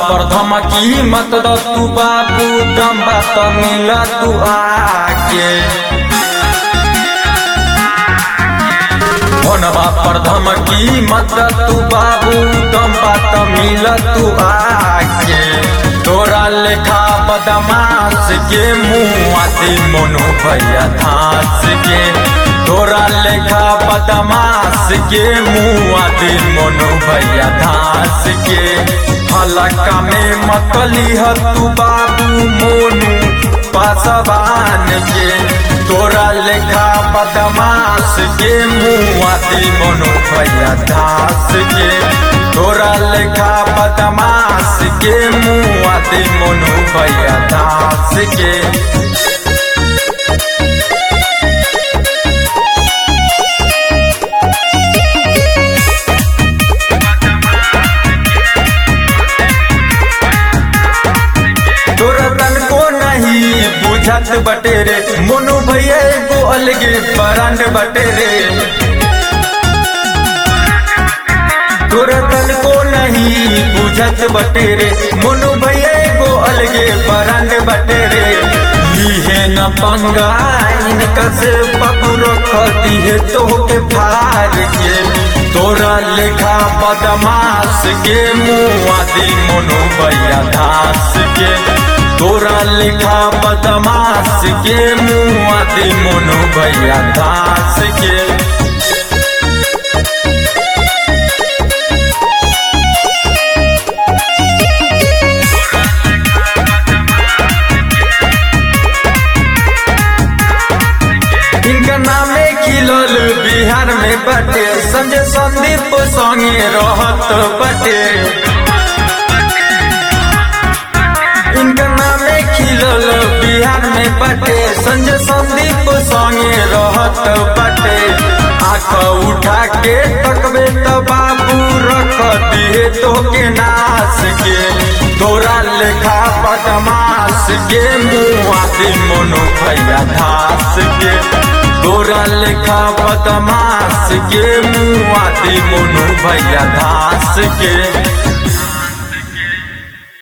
पर धमकी मत द तू बाबू दम बात मिल तू आके फोनवा पर धमकी मत द तू बाबू दम बात मिल तू आके तोरा लेखा बदमाश के मुँह आती मोनो भैया धास के तोरा लेखा बदमाश के मुँह आती मोनो भैया धास के हलका में मतली ह तू बाबू मोनू पासवान के तोरा लेखा बदमाश के मुँह आती मोनो भैया धास के तोरा लेखा बदमाश के मुँह आती मोनू भैया धास के तोरा तन को नहीं बुझत बटे रे मोनू भैया एगो अलगे ब्रांड बटे रे तोरा तन को नहीं बुझत बटे रे मोनू भैया एगो अलगे ब्रांड बटे रे लीहे न पंगा इनका से पकड़ो खती है तो के फार के तोरा लेखा बदमाश के मुँह आदि मोनू भैया धास के तोरा लेखा बदमाश के मुँह आदि मोनू भैया धास के इनका नामे खिलल बिहार में बटे संजय संदीप संगे रहत बटे इनका नामे खिलल बिहार में बटे संजय संदीप संगे रहत बटे आँख उठा के तकबे तो बाबू रख दिए तो के नाश के तोरा लेखा बदमाश के मुँह आदि मोनो भैया धास के तोरा लेखा बदमाश के मुँह आदि मोनू भैया धास के